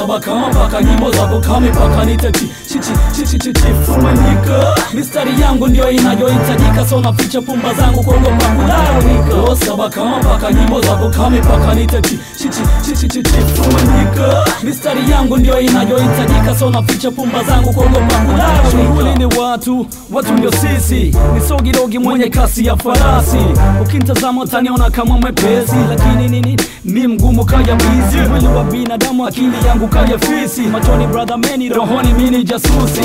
saba kama paka nyimbo za bukame paka niteti chichi chichi chichi fumanyika mistari yangu ndio inayohitajika so naficha pumba zangu kuogopa kulalamika saba kama paka nyimbo za bukame paka niteti chichi chichi chichi fumanyika mistari yangu ndio inayohitajika so naficha pumba zangu kuogopa kulalamika shughuli ni watu watu ndio sisi ni sogirogi mwenye kasi ya farasi ukintazama utaniona kama mwepesi lakini nini mi mgumu kaya bizi mwili wa binadamu akili yangu kaya fisi machoni brother meni rohoni mini jasusi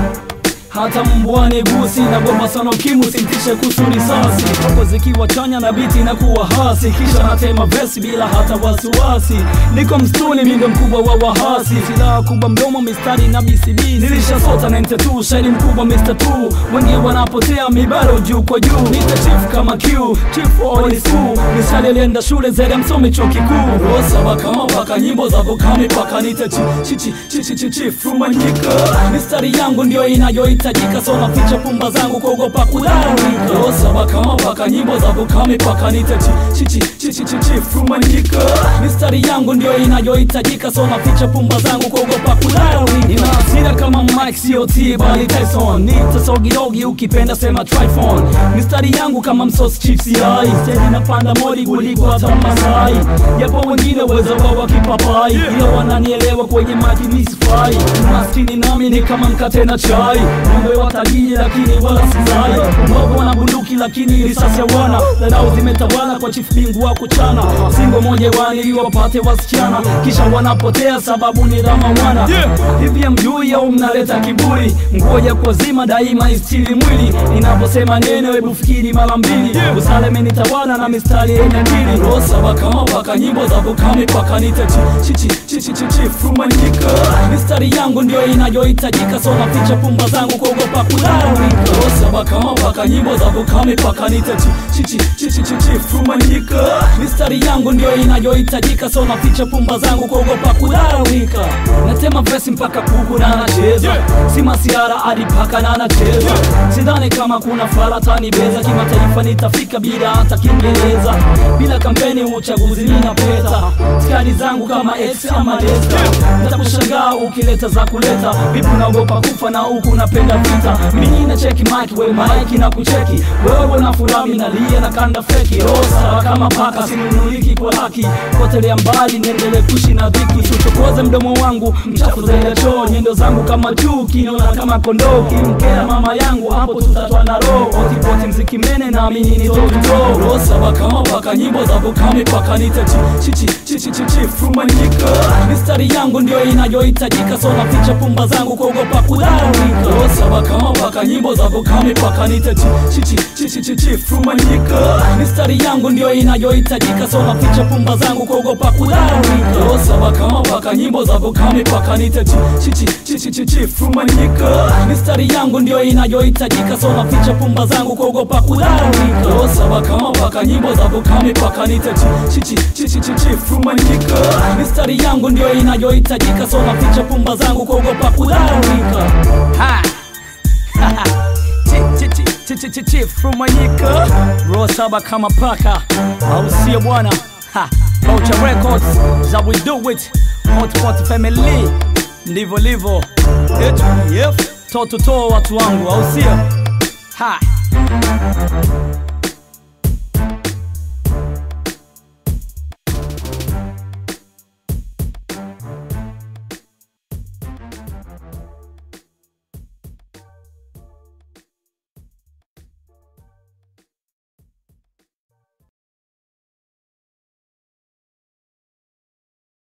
hata mbwane gusi na goma sana kimu sintishe kusuri sasi Koko zikiwa chanya na biti na kuwa hasi kisha natema vesi bila hata wasiwasi niko mstuni mindo mkubwa wa wahasi silaha kubwa mdomo mistari na BCB nilisha sota 92 shairi mkubwa Mr. 2 wengi wanapotea mibaro juu kwa juu nita chief kama Q chief all school misali alienda shule zere msomi chuo kikuu rosa kama paka nyimbo za vokami paka nita chi chi chi chi chi chi chi fumanyika mistari yangu ndio inayohitajika so naficha pumba zangu kuogopa kulalamika rosa kama paka nyimbo za vokami paka nita chi chi chi chi chi chi chi fumanyika mistari yangu ndio inayohitajika so naficha pumba zangu kuogopa kulalamika nina hasira kama Mike COT bali Tyson nita sogirogi ukipenda sema Tryphon mistari yangu kama msos chief CI steady napanda mori kuliko hata Masai yapo wengine weza wao wakipapai ila wananielewa kwenye maji misifai maskini nami ni kama mkate na chai ng'ombe watalii lakini wala sizai mbogo wana bunduki lakini risasi hawana dharau zimetawala kwa chief bingu wa kuchana singo moja wani ili wapate wasichana kisha wanapotea sababu ni rama wana hivi mjui au mnaleta kiburi ngoja kwa zima daima istili mwili ninaposema neno hebu fikiri mara mbili usale menitawala na mistari yenye akili rosa kama paka nyimbo za bukami paka niteti chichi chichi chichi fumanyika mistari yangu ndio inayohitajika so naficha pumba zangu kuogopa kulalamika rosa kama paka nyimbo za bukami paka niteti chichi chichi chichi fumanyika mistari yangu ndio inayohitajika so naficha pumba zangu kuogopa kulalamika natema vesi mpaka kuku na anacheza si masiara hadi paka na anacheza sidhani kama kuna faratani beza kimataifa nitafika bila hata kiingereza bila kampeni uchaguzi ninapeta skadi zangu kama ex ama desta nitakushangaa ukileta za kuleta vipi unaogopa kufa na huku unapenda vita mimi na cheki mike we mike na kucheki wewe na furami nalia na kanda feki rosa kama paka sinunuliki kwa haki potelea mbali niendelee kuishi na dhiki usichokoze mdomo wangu mchafu zaidi ya choo nyendo zangu kama juu kiniona kama kondoo kimkea mama yangu hapo tutatwa na roho otipoti mziki mene na amini ni toto rosa kama paka nyimbo za bukami paka niteti chichi chichi chichi fumanyika mistari yangu ndio inayohitajika so naficha pumba zangu kuogopa kulalamika rosa kama paka nyimbo za bukami paka niteti chichi chichi chichi fumanyika mistari yangu ndio inayohitajika so naficha pumba zangu kuogopa kulalamika rosa kama paka nyimbo za bukami paka niteti chichi chichi chichi fumanyika mistari yangu ndio inayohitajika so naficha pumba zangu kuogopa kulalamika rosa kama paka nyimbo za bukami paka niteti chichi chichi chichi fumanyika mistari yangu ndio inayohitajika so naficha pumba zangu kuogopa kulalamika ha Chi- chi- chi- chi- chi- chi- fumanyika roho saba kama paka au sio bwana Ha, Vulture Records za we do it hotpot family ndivyo livo HPF toto to watu wangu au sio ha